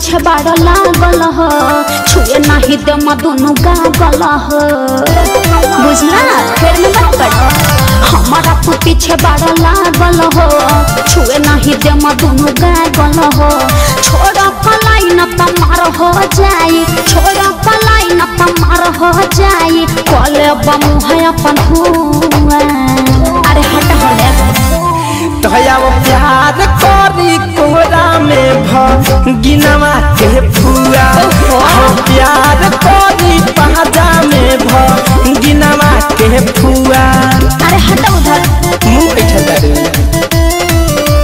पीछे बाड़ लागल हो छुए नहीं दे दुनु गागल हो बुझला फिर में मत पड़ हमारा तू पीछे बाड़ लागल हो छुए नहीं दे दुनु गागल हो छोड़ पलाई न तमार हो जाई छोड़ पलाई न तमार हो जाई कले बमु है अपन हुआ अरे हट हट तया वो प्यार करी कोरा में भिनवा के फुआ हाँ, प्यार करी पाजा में भिनवा के फुआ अरे हट उधर मुंह बैठल तारे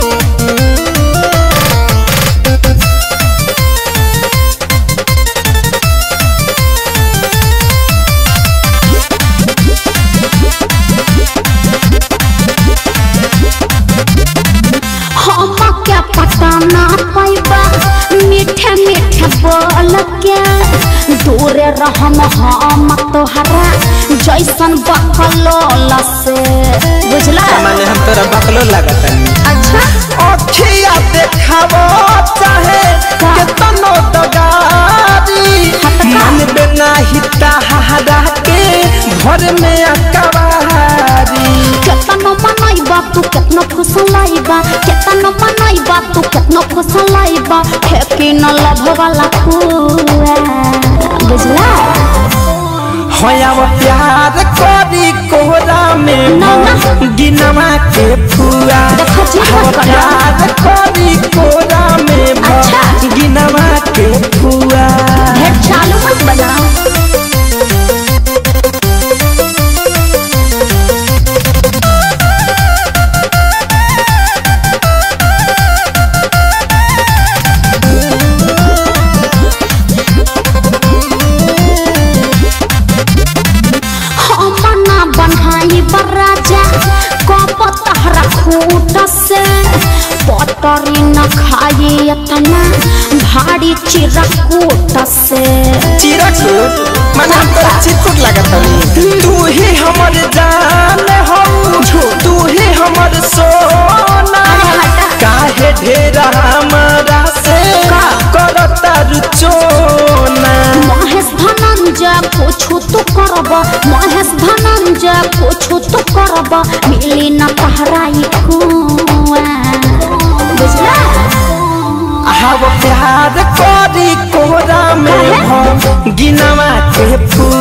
हम क्या पता ना पाइबा मीठे मीठे बोल के दूर रहम हम तोहरा जैसन बकलोल से बुझला माने हम तोरा बकलो लागत अच्छा अखिया देखावो चाहे का? केतनो दगारी मन बिना हिता हरा के घर में अकबारी केतनो मनैबा तू केतनो फुसलाइबा केतनो मनैबा तू केतनो फुसलाइबा फेंकी न लभ वाला फुआ बुझला होया वो प्यार करी कोहरा में ना, ना। गिनवा के फुआ देखो जी, हो मत करो। प्यार करी कोहरा में अच्छा। गिनवा के फुआ ढेर चालू मत बजाओ हम ना बनाई बराजा कप तहरा खूट से पतरी न खाई इतना भारी चिरकूट से चिरकुट मन हम तोरा चिरकुट लागत हनी तू ही हमर जान हो तू ही हमर सोना अरे हटा। काहे ढेर हमरा से का? करता रुचोना महेश धनंजय पूछू तो करब महेश धनंजय पूछू तो करब मिली न तहराई कुआ बुझला हव प्यार करी कोहरा में हो गिनवा के फूल